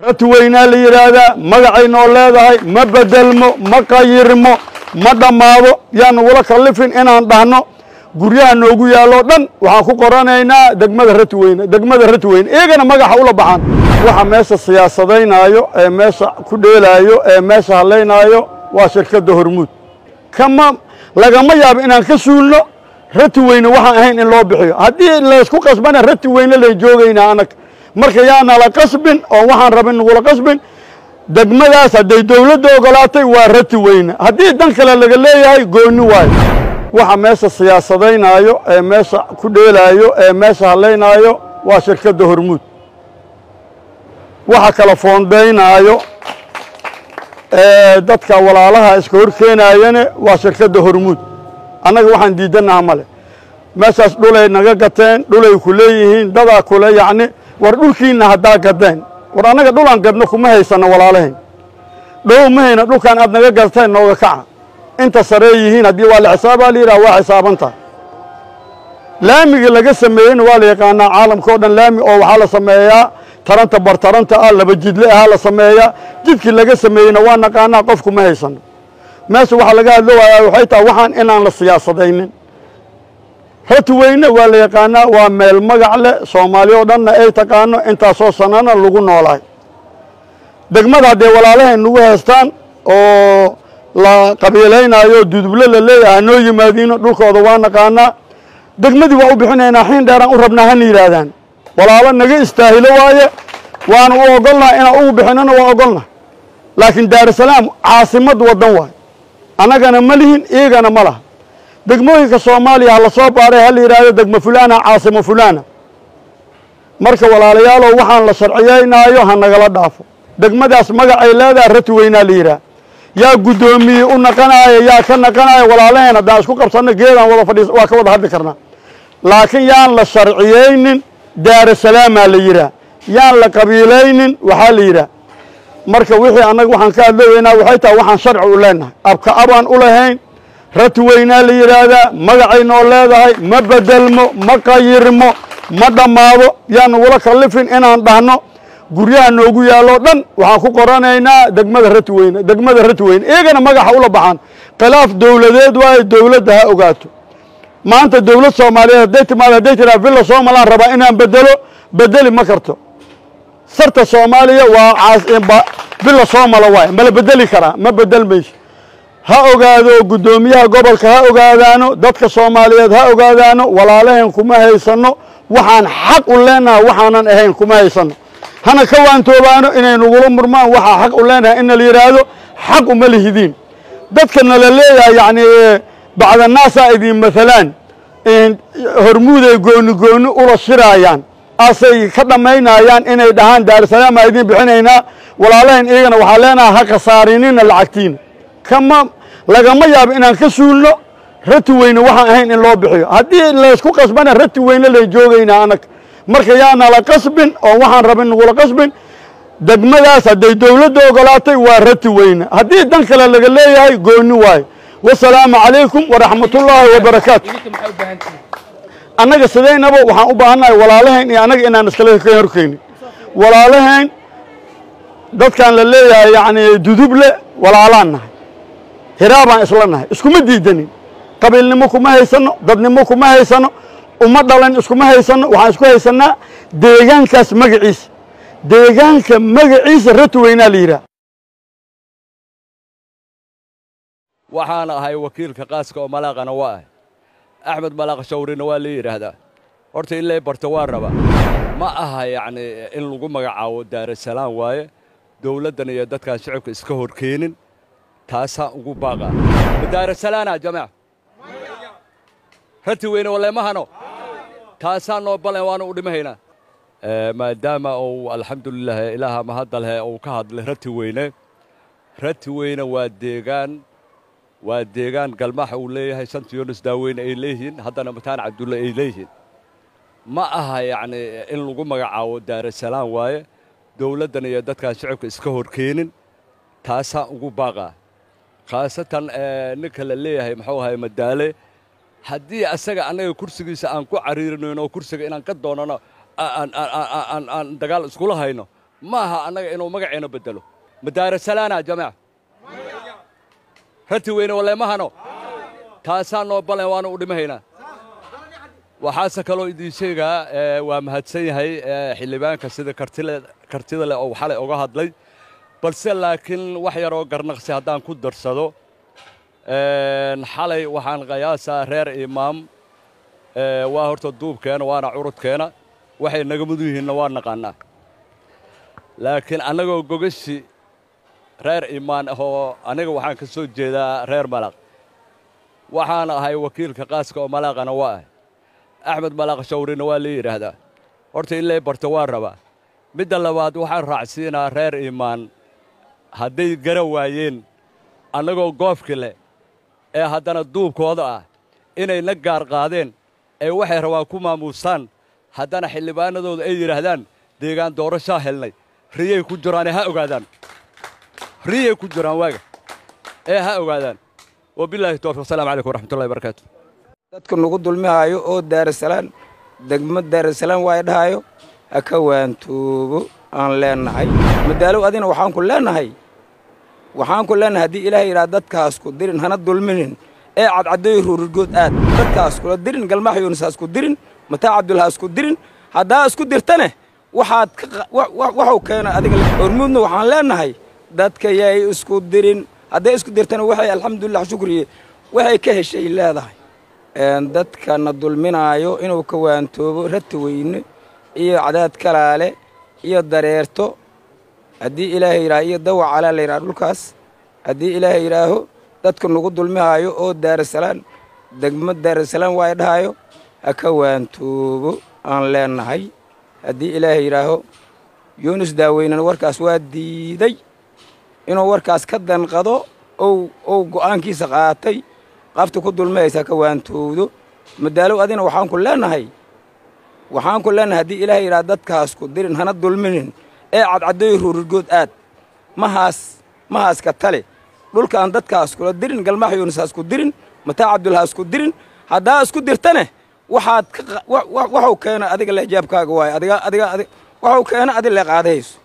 rati weynaa la yidhaahdaa magacay noo leedahay ma bedelmo ma qayirmo ma dhammaado yaan nagula kallifin inaan dhahno guryaha noogu yaalloo dhan waxaan ku qoranaynaa degmada rati weyne degmada rati weyne iyagana magaxa ula baxaan waxa meesha siyaasadaynaayo ee meesha ku dheelaayo ee meesha hadlaynaayo waa shirkadda hormuud kama lagama yaabo inaan ka suulno rati weyne waxaan ahayn in loo bixiyo haddii laysku qasbana rati weyne lay joogaynaa anag marka yaanala qasbin oo waxaan rabin nagula qasbin degmadaas hadday dawladda ogolaatay waa rati weyne haddii dan kale laga leeyahay goonni waayo waxa meesha siyaasadaynaayo ee meesha ku dheelaayo ee meesha hadlaynaayo waa shirkadda hormuud waxa kala foondaynaayo ee dadka walaalaha iska hor keenaayane waa shirkadda hormuud annaga waxaan diidannaha male meeshaas dhulay naga gateen dhulay ku leeyihiin dadaa kule yacni war dhulkiinna haddaa gadeen war annaga dhulaan gadno kuma haysanno walaalahayn dhow ma hayna dhulkaan aad naga gateen nooga kaca inta saree yihiin haddii waa la xisaabaa la yidhaha waa xisaabantaha laamigii laga sameeyeyna waa la yaqaanaa caalamka o dhan laami oo waxaa la sameeyaa taranta bartaranta ah laba jidle ahaa la sameeyaa jidkii laga sameeyeyna waa naqaanaa qofku ma haysanno meesha waxaa laga hadlo waayaa waxay tahay waxaan inaan la siyaasadaynin rati weyne waa la yaqaanaa waa meel magac leh soomaali oo dhanna ay taqaano intaasoo sanana lagu noolaay degmada haddee walaalahayn nagu haystaan oo la qabiilaynaayo duduble la leeyahay hanoo yimaadiino dhulkooda waa naqaanaa degmadii waa u bixinaynaa xiin dheeraan u rabnaa hana yidhaahdaan walaalo naga istaahilo waaye waana u ogolnaha inaan ugu bixinana waa ogolnaha laakiin daarusalaam caasimad waddan waayo annagana ma lihin iyagana ma laha degmooyinka soomaaliya ha la soo baaray ha la yidhaahdo degmo fulaana caasimo fulaana marka walaalayaalow waxaan la sharciyaynaayo ha nagala dhaafo degmadaas magacay leedaha rati weynaa la yidhaah yaa guddoomiye u naqanaaya yaa ka naqanaaya walaalaheen haddaan isku qabsanno geedaan wada fadhiis waa ka wada hadli karnaa laakiin yaan la sharciyaynin daarusalaamaa la yidhaah yaan la qabiilaynin waxaa la yidhaah marka wixii annaga waxaan ka hadlooweynaa waxay tahay waxaan sharci u leenahay abka abaan u lahayn rati weynaa la yidhaahdaa magacay noo leedahay ma bedelmo ma qayirmo ma dhammaado yaan nagula kallifin inaan dhahno guryaha noogu yaalloo dhan waxaan ku qoranaynaa degmada rati weyne degmada rati weyne iyagana magaxa ula baxaan khilaaf dowladeed waayo dowladda ha ogaato maanta dowlad soomaaliyeed hadday timaado hadday tiraa villa somalaan rabaa inaan bedelo bedeli ma karto sarta soomaaliya waa villa soomala waayo mala bedeli karaa ma bedel mayso ha ogaado guddoomiyaha gobolka ha ogaadaano dadka soomaaliyeed ha ogaadaano walaalahayn kuma haysanno waxaan xaq u leenaha waxaanan ahayn kuma haysanno hana ka waantoobaano inay nagula murmaan waxaa xaq u leenahay in la yidhaahdo xaq uma lihidiin dadka nala leeyahay yacni bacdanaasaa idin maalaan hormuuday gooni gooni ula shiraayaan asay ka dhammaynayaan inay dhahaan daarusalaam aa idiin bixinaynaa walaalahayn iyagana waxaa leenaha ha khasaarinina lacagtiina kama lagama yaabo inaan ka suulno rati weyne waxaan ahayn in loo bixiyo haddii laysku qasbana rati weyne lay joogaynaa anag marka yaanala qasbin oo waxaan rabin nagula qasbin degmadaas hadday dawladda ogolaatay waa rati weyne haddii dan kale laga leeyahay goonni waayo wasalaamu calaykum waraxmatullaahi wabarakaatu annaga sidaynaba waxaan u baahannahay walaalahayn iyo annaga inaan iskala ka horkeynin walaalahayn dadkaan la leeyahay yacni duduble walaalaan nahay hiraabaan isla nahay iskuma diidanin qabiilnimo kuma haysanno dadnimo kuma haysanno uma dhalan iskuma haysanno waxaan isku haysannaa deegaankaas magaciisa deegaanka magaciisa rati weynaa la yidhaah waxaan ahay wakiilka qaaska oo malaaqana waa ahay axmed malaaq shawrina waa la yidhaahdaa horta in lay barto waa raba ma aha yacnii in lagu magacaabo daarusalaam waaye dawladdan iyo dadkaan shicibka iska hor keenin taasaan ugu baaqaa daarusalaana jamac rati weyne waleemahano taasaan noo balan waana u dhimahaynaa maadaama uu alxamdulilah ilaaha mahadalhe uu ka hadlay rati weyne rati weyne waa deegaan waa deegaan galmaxa uu leeyahay santa yunis daaweyne ay leeyihiin haddana mataan cabdulle ay leeyihiin ma aha yacnii in lagu magacaabo daarusalaam waaye dawladdan iyo dadkaan shicibka iska hor keenin taasaan ugu baaqaa khaasatan ninka la leeyahay muxuu ahay madaale haddii asaga annaga kursigiisa aan ku cariirinayno oo kursiga inaan ka doonano aan dagaal iskula hayno ma aha annaga inuu magaceena beddelo madaarasalaana jamaca rati weyne waleemahano taasaa noo balan waanu u dhimahaynaa waxaase kaloo idiin sheegaa waa mahadsan yahay xildhibaanka sida kartida leh oo xalay oga hadlay balse laakiin wax yaroo garnaqsi haddaan ku darsado xalay waxaan qiyaasaa reer imaam waa horta duubkeena waana curudkeena waxay naga mudu yihiinna waa naqaannaa laakiin annagoo gogashi reer imaan ahoo aniga waxaan ka soo jeedaa reer malaq waxaan ahay wakiilka qaaska oo malaaqana waa ahay axmed malaaq shawrina waa la yidhaahdaa horta in lay barto waa rabaa midda labaad waxaan raacsiinaa reer imaan hadday gara waayeen annagoo goofki leh ee haddana duubkooda ah inay na gaar qaadeen ee waxay rabaan ku maamuustaan haddana xildhibaanadooda ay yidhaahdaan deegaan doorashaa helnay riyay ku jiraane ha ogaadaan riyay ku jiraan waaga ee ha ogaadaan wabilaahi towfiq asalamu calaykum waraxmatullahi barakaatu dadka nagu dulmihaayo oo daarasalaan degmo daarasalaan waay dhahayo ha ka waantoobo aan leennahay madaalow adina waxaan ku leennahay waxaan ku leennahay haddii ilaahay yidhaha dadkaas ku dirin hana dulminin ee cadcadooy ruururgood aad dadkaas kula dirin galmax yuunisaa isku dirin mataa cabdulhaa isku dirin haddaa isku dirtane waxaad waxuu keena adiga hormuudna waxaan leennahay dadka yay isku dirin hadday isku dirtana waxay alxamdulilah shukriye waxay ka heshay leedahay dadkana dulminaayo inuu ka waantoobo rati weyne iyo cadaad kalaale iyo dareerto haddii ilaahay yidhaha iyo dawac calaa la yidhaha dhulkaas haddii ilaahay yidhaaho dadka nagu dulmihaayo oo daarasalaan degmo daarasalaan waay dhahayo ha ka waantoobo aan leennahay haddii ilaahay yidhaaho yuunus daaweynena warkaas waa diiday inuu warkaas ka danqado ou go'aankiisa qaatay qafta ku dulmihaysa ka waantowdo madaalow adina waxaan ku leennahay waxaan ku leennahay haddii ilaahay yidhaha dadkaas ku dirin hana dulminin ee cadcadooy ruururgood aad mahaas mahaaska tale dhulkaan dadkaas kula dirin galmax yuunisaa isku dirin mataa cabdulhaa isku dirin haddaa isku dirtane waxaad waxuu keena adiga leejaabkaaga waaye adiga adiga adig waxuu keena adi lee qaadahayso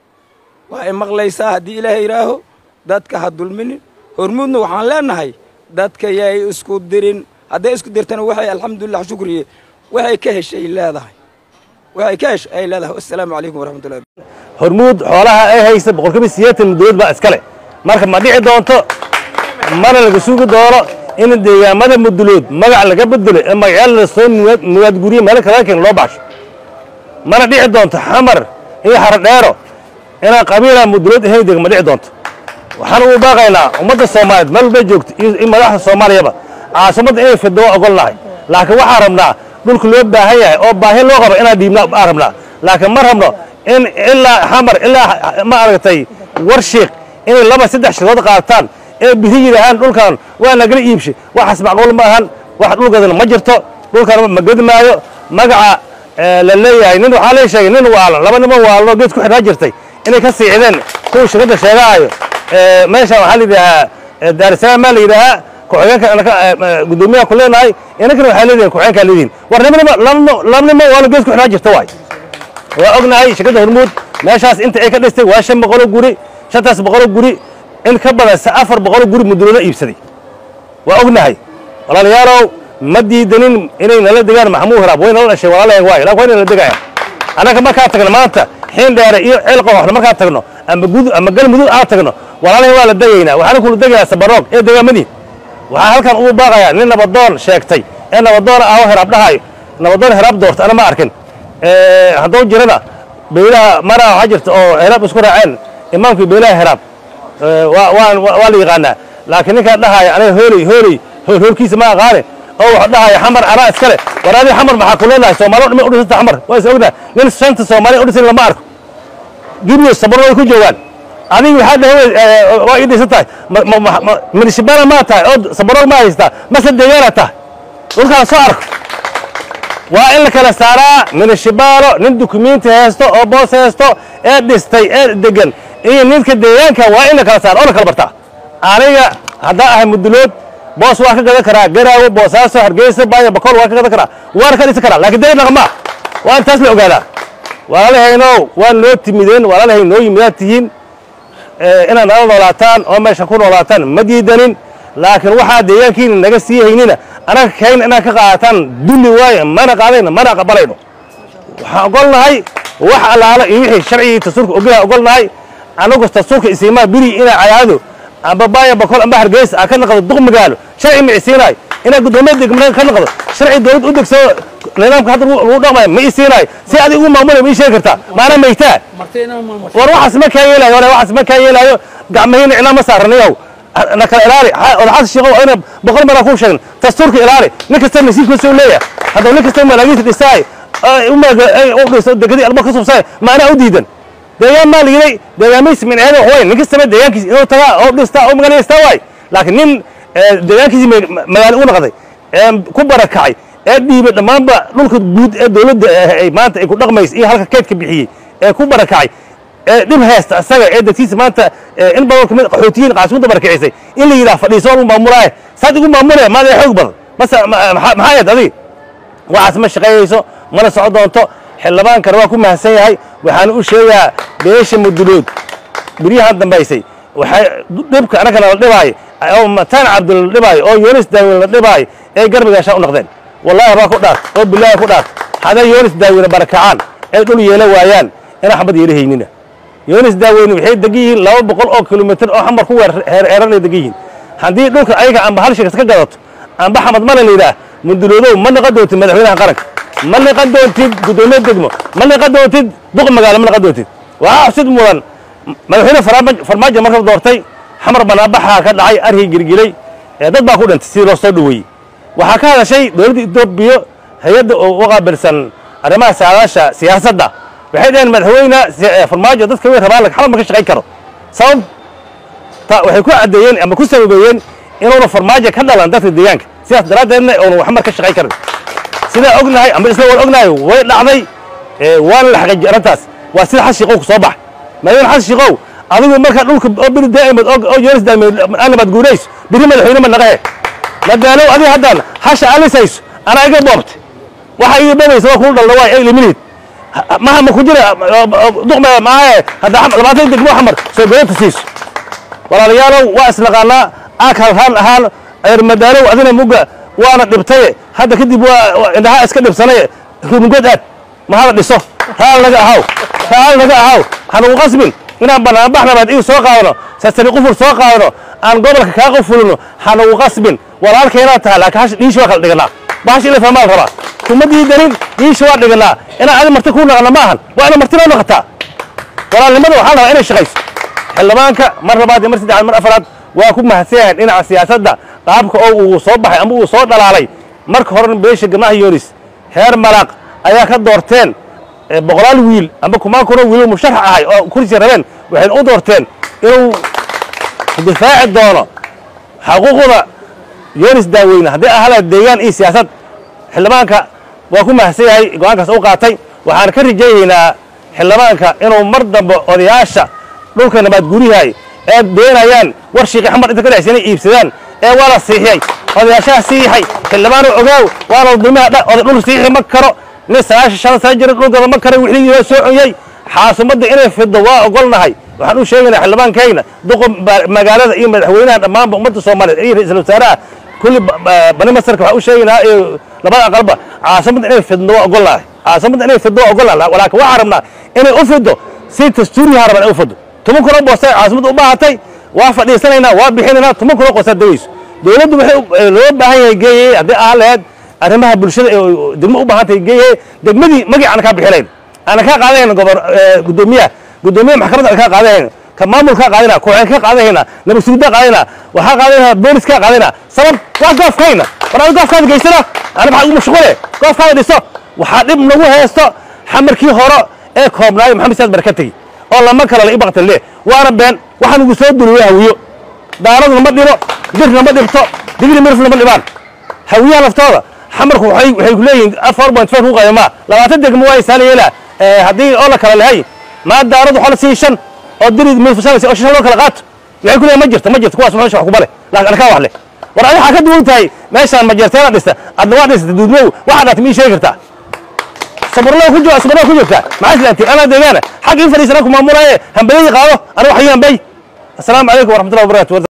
waa ay maqlaysaa haddii ilaahay yidhaaho dadka ha dulminin hormuudna waxaan leennahay dadka yay isku dirin hadday isku dirtana waxay alxamdulilah shukriye waxay ka heshay leedahay waxay ka heshay ay leedahay assalaamu calaykum waraxmatullahi hormuud xoolaha ay haysa boqolkiiba siddeetan dowlad baa iskale marka ma dhici doonto mana laga sugi doono in deegaamada mudulood magac laga bedelo ee magacyaal la soo muwaadguriye meelo kalaga keeno loo baxsho mana dhici doonto xamar iyo xarodheero inaan qabiila mudulood ahayn deg ma dhici doonto waxaan ugu baaqaynaa ummadda soomaaliyeed meel walbay joogto iyo madaxda soomaaliyaba caasimadda inay fido waa ogolnahay laakiin waxaan rabnaa dhulka loo baahan yahay oo baahi loo qabo inaan dhiibna aan rabnaa laakiin ma rabno in ilaa xamar ilaa ma aragtay warshiik inay laba saddex shirkood qaataan ee biri yidhaahaan dhulkan waa nagala iibshay waxaas macquul ma ahan wax dhulkeedana ma jirto dhulkan ma gedi maayo magaca la leeyahay nin waxaa lee sheegay nin waalan laba niman waalano geed ku xidhaa jirtay inay ka siicdeen kuwa shirkadda sheegaayo meeshaan waxaa la yidhaahaa daarisalaam maa la yidhaahaa ku-xigeenka guddoomiyaha ku leenahay inankana waxaa leedihin ku-xigeenkaa leedihin war nimanima laba nimo waalo geed ku xidhaa jirta waay waa ognahay shirkadda hormuud meeshaas inta ay ka dhistay waa shan boqoloo guri shantaas boqoloo guri in ka badan se afar boqoloo guri muduloola iibsaday waa ognahay walaalayaalow ma diidanin inay nala degaan maxamuud hiraab way nala dhashay walaalayaga waay laakin way nala degayaan annaga markaan tagno maanta xiin dheere iyo ceel qowaxna markaan tagno ama gud ama galmudug aan tagno walaalahay waa la degaynaa waxaana kula degayaa sabaroog ee degaamadii waxaan halkan ugu baaqayaa nin nabadoon sheegtay ee nabadoon ah oo hiraab dhahayo nabadoon hiraab doorta ana ma arkin hadduu jirana beylaha maraa waxaa jirta oo hiraab isku raaceen imaamkii beylaha hiraab waa la yaqaanaa laakiin ninkaan dhahaya aniga hooley hooley hoolkiisa ma aqaane oo wuxuu dhahaya xamar anaa iskale war adiga xamar maxaa ku leenahay soomaaliya dhimay udhisanta xamar waa is ognahay nin shanta soomaaliya udhisan lama arko gibiyo sabaro way ku joogaan adiga waxaa dhahay waa ii dhisan tahay minishibaana maa tahay oo sabaroog ma haystaa mase deegaana tahay dhulkaan soo arko waa in la kala saaraa minishibaalo nin dukumenti haysto oo boos haysto ee dhistay ee degan iyo ninka deegaanka waa in la kala saara oo la kala bartaa aniga haddaan ahay mudulood boos waa ka gadan karaa garaawo boosaaso hargeysa baayo bakool waa ka gadan karaa waana ka dhisan karaa laakiin dega dhaqmaa waa in taas la ogaadaa walaalahaynow waa noo timideen walaalahay noo yimidaad tihiin inaad nala noolaataan oo meesha ku noolaataan ma diidanin laakiin waxaa deegaankiina naga sii haynina anaga kayna inaad ka qaadataan dulli waaye mana qaadayno mana aqbalayno waxaan ogolnahay wax allaala iyo wixii sharcigii dastuurka ogolaha ogolnahay anagu dastuurka isiimaa biri inaa cadaado amba baaya bakol amba hargeysa aa ka naqdo duq magaalo sharci ma isiinaay inaa guddoomiya degmada ka naqdo sharci dowlad u degsado nidaamka hadda lagu dhaqmayo ma isiinaay si adig ugu maamulay ma ii sheegi kartaa maana maytaa war waxaas ma kaa yeelaayo war waxaas ma kaa yeelaayo gacmahiina icnaa ma saaranayow na kala ilaali odaxaas sheekow ayna boqol maraa kuu sheegin dastuurka ilaali nin kasta nasiibkiisa u leeyahay haddaba nin kasta malaagiinta dhisaay u dhiso degadii alba ka subsaay maanaa u diidan deegaan maa liiday deegaamihiis minceeda wax weyn nin kastaba deegaankiisa inuu tagaa oo dhistaa oo magaaladaystaa waay laakiin nin deegaankiisii magaalo u noqday ee ku barakacay ee dhiibay dhammaanba dhulka guud ee dowladda ay maanta ay ku dhaqmaysa iyo halka keydka bixiyey ee ku barakacay ee dhib haysta isaga ee dadkiisa maanta in badan kamid qaxootiyiin qaasmada barakicisay in la yidhaha fadhiiso lagu maamulaaye saad igu maamulaya maadee xoog badan base maxaa ahayd adiga waxaas ma shaqeeyeyso mana soco doonto xildhibaankana waa ku mahadsan yahay waxaan u sheegaa beesha mudulood biryahan dambaysay waxay dhibka annagana la dhibaayo oo mataan cabdul la dhibaayo oo yoonis daawin la dhibaayo ee garbigaashaa u noqdeen wallahi baa ku dhaart oo bilaahi ku dhaart hadday yoonis daawina barakacaan ee dhul yeela waayaan inaan xabad yeela haynina yoonis daaweyne waxay degan yihiin laba boqol oo kilomitir oo xamar ku heeranay degan yihiin haddii dhulka ayaga amba hal sheekas ka gadato amba xamad male la yidhaah muduloodow ma naqan doontid madaxweynaha qaranka ma naqan doontid guddoomiye degmo ma naqan doontid duq magaalo ma naqan doontid waxaa xusid mudan madaxweyne farmaajo marka doortay xamar banaabaxaa ka dhacay arhii girgilay dad baa ku dhintay sidii loo soo dhoweeyey waxaa ka hadashay dowladda etoobiya hay-adda oo u qaabilsan arrimaha saadaasha siyaasadda waxay dhaheen madaxweyne farmaajo dadka way rabaan xamar ma ka shaqayn karo sabab waxay ku caddeeyeen ama ku sababeeyeen inuuna farmaajo ka dhalan dadka deegaanka sidaas daraaddeedna uuna xamar ka shaqayn karin sidaa ognahay ama isla war ognahay way dhacday waana la xaqiijiyey arrintaas waa sida xas shiiqow ku soo baxay madaxweyne xas shiiqow adigu markaa dhulka oo biri daa'imad oo yoonis daa'imad anabaad guurayso biri madaxweyne ma naqahe madaalow adiga haddaan hasha alisayso anaa iga boobtay waxa iga bobaysa waa kuu dhalda waa ay liminid maha ma ku jira duqma maahe hadda labaatan degmo xamar soo goynta siiso walaalayaalow waa isnaqaanaa aag halhaan ahaan ayr madaalow adina mugga waana dhibtaye hadda kadib waa indhahaa iska dhibsanaye rumugad aad ma hala dhiso raal naga ahaw raal naga ahaw hanugu qasbin inaan banaanbaxnabaad igu soo qaadano sasari qufur soo qaadano aan gobolka kaa qufulino hanugu qasbin walaalkeenaa tahay laakiin hash dhiishi waa kala dhiganaa bahash ila fahmaa la rabaa kuma diidanin dhiishi waa dhiganaa inaan adi marti kuu naqana ma ahan waa ina marti loo noqotaa walaalnimada waxaa la rabaa inay shaqayso xildhibaanka mar labaad iyo mar saddexaad mar afaraad waa ku mahadsan yahay dhinaca siyaasadda qaabka oo uu soo baxay ama uu soo dhalaalay marka horena beesha gabnaha yoonis heer malaaq ayaa ka doorteen boqolaal wiil amba kumaan kunoo wiiloo musharax ahay oo kursi rabeen waxayna u doorteen inuu difaaci doono xaquuqda yoonis daaweyne haddii ahala deegaan iyo siyaasad xildhibaanka waa ku mahadsan yahay go-aankaas u qaatay waxaan ka rajaynaynaa xildhibaanka inuu mar dambe odayaasha dhulka nabaad guryahay ee beenayaan war shiiqi xamar inta ka dhexaysa inay iibsadaan ee waa la siixiyey odayaashaha siixay xildhibaanu ogaaw waana dulmiha oday dhul siixi ma karo nin sagaashan shan sana jira dhulkooda ma karo wixii waa soo conyey xaasumadda inay fiddo waa ogolnahay waxaan u sheegaynaa xildhibaankayna duqa magaalada iyo madaxweynaha dhammaanba ummadda soomaaliyeed iyo ra-iisul wasaaraha kulli bani masarka waxaan u sheegaynaa iyo labada aqalba caasamadda inay fiddo waa ogolnahay caasamadda inay fiddo waa ogolnahay laakiin waxaan rabnaa inay u fiddo si dastuuriyaha rabaan inay u fiddo toban kunoo boosta caasimada u baahatay waa fadhiisanaynaa waa bixinaynaa toban kunoo qoostaa degayso dowladdu waxay loo baahan yahay geeyey haddii aan laheyd arrimaha bulshada ee degmo u baahan tahay geeyey degmadii magii aan kaa bixinayn aanan kaa qaadahayna gobor guddoomiyaha guddoomiyaha maxkamadda aan kaa qaadahayna ka maamul kaa qaadayna kooxeen kaa qaadahayna nabad sugiddaa qaadayna waxaa qaadayna boolis kaa qaadayna sabab waa goofkayna war adi goofkaada geysana ana maxaa ugu mashquule goofkaada dhiso waxaa dhib nagu haysto xamarkii horo ee koobnaayo maxamed siyaad baraka tegi oo lama kala la ibaqtan le waana been waxaan ugu soo duliyo hawiyo daaraduna ma dhibo dirna ma dhibto digri mirfna ma dhibaan hawiyaha laftooda xamarku waxay waxay ku leeyihiin afar point five ku qaymaa labaatan degmo waa isaala yeelaa haddii oo la kala lehay maa daaradu xola sii shan oo diri mirfusanaysa oo shan loo kala qaato waxay ku leeyihin ma jirto ma jirto kuwaas meesha wax kubale laakiin anakaa wax leh war adi waxaa ka duwan tahay meeshaan majeerteena dhista adna waa dhistay duudmow waxaa dhaatay mii sheegi kartaa sabarlaa ku jooga sabarlaa ku joogtaa maxaa islaantiin anaa deegaana xag in fadhiisana ku maamulaaye hambadadii qaado aniga waxii hambay assalaamu calaykum waraxmatullahi wabarakatu